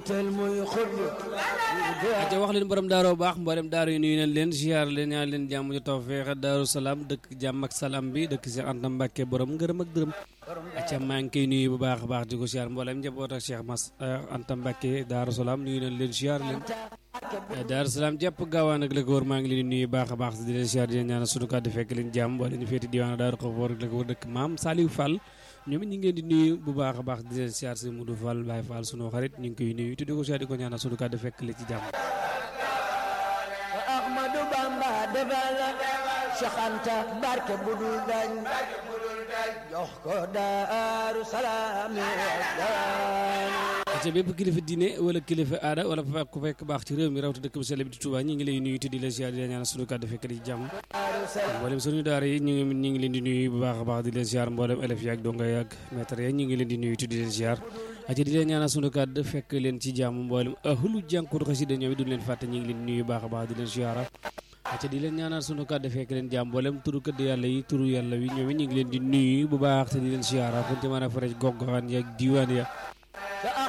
jiital muy xullu aca wax leen borom daaroo baax mboolem daaru yi nuyu nañ leen ziar leen ñaan leen jàmm ju tawfeex daaru salaam dëkk jàmm ak salaam bi dëkk Cheikh Anta Mbacke borom ngërëm ak dërëm aca maa ngi koy nuyu bu baax a baax di ko ziar mboolem njaboot ak Cheikh Mas Anta Mbacke daaru salaam nuyu nañ leen ziar leen daaru salaam jàpp gaawaan ak la ko wër maa ngi leen di nuyu baax a baax di leen ziar di leen ñaanal sunu kàddu fekk leen jàmm wala ñu féeti diwaan daaru xafoor ak la ko wër dëkk maam Saliou Fall ñoom it ñu ngi leen di nuyu bu baax a baax di leen siyaar si Modou Fall Baye Fall sunu xarit ñu ngi koy nuyu te di ko siyaar di ko ñaanal sunu kàddu fekk li ci jàmm Ahmadou Bamba defal Cheikh Anta barke budul dañ jox ko Daaru Salaam te bépp kilifa diine wala kilifa aada wala fa ku fekk baax ci réew mi rawta dëkk bu sell bi di Touba ñu ngi lay nuyu te di la siyaar di la ñaanal sunu kàddu fekk li ci jàmm mboolem sunu daara yi ñu ngi ñu ngi leen di nuyu bu baax a baax di leen siyaar mboolem élèves yi ak donga yi ak maître yi ñu ngi leen di nuyu te di leen siyaar aca di leen ñaanal sunu kàddu fekk leen ci jàmm mboolem ahlu jànkuwut xasida ñoom it duñ leen fàtte ñu ngi leen di nuyu bu baax a baax di leen siyaara aca di leen ñaanal sunu kàddu fekk leen jàmm mboolem turu këdd yàlla yi turu yàlla wi ñoom it ñu ngi leen di nuyu bu baax te di leen siyaara fu ñu ci mën a farej gox goxaan yi ak diwaan ya